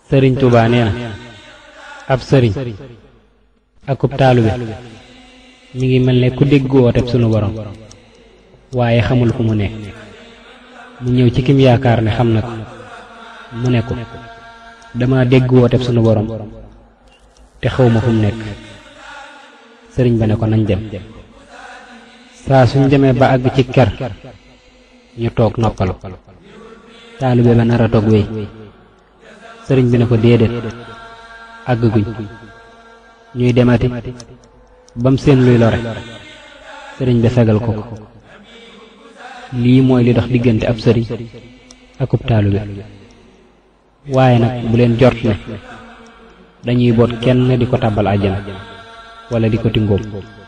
sëriñ Tuubaa nee na ab sëriñ akub taalube mi ngi mel ne ku dégg wooteb sunu borom waaye xamul fu mu nekk mu ñëw ci kim yaakaar ne xam na ko mu ne ko dama dégg wooteb sunu borom te xawma fu mu nekk sëriñ ba ne ko nañ dem saa suñ demee ba àgg ci ker ñu toog noppalu taalibe ba nar a toog wéy sëriñ bi ne ko déedéet àgg guñ ñuy demati bam seen luy lore sëriñ bi fegal ko ko lii mooy li dox diggante ab sëriñ akub taalibe waaye nag bu leen jort ne dañuy boot kenn di ko tàbbal àjjana wala di ko tingóom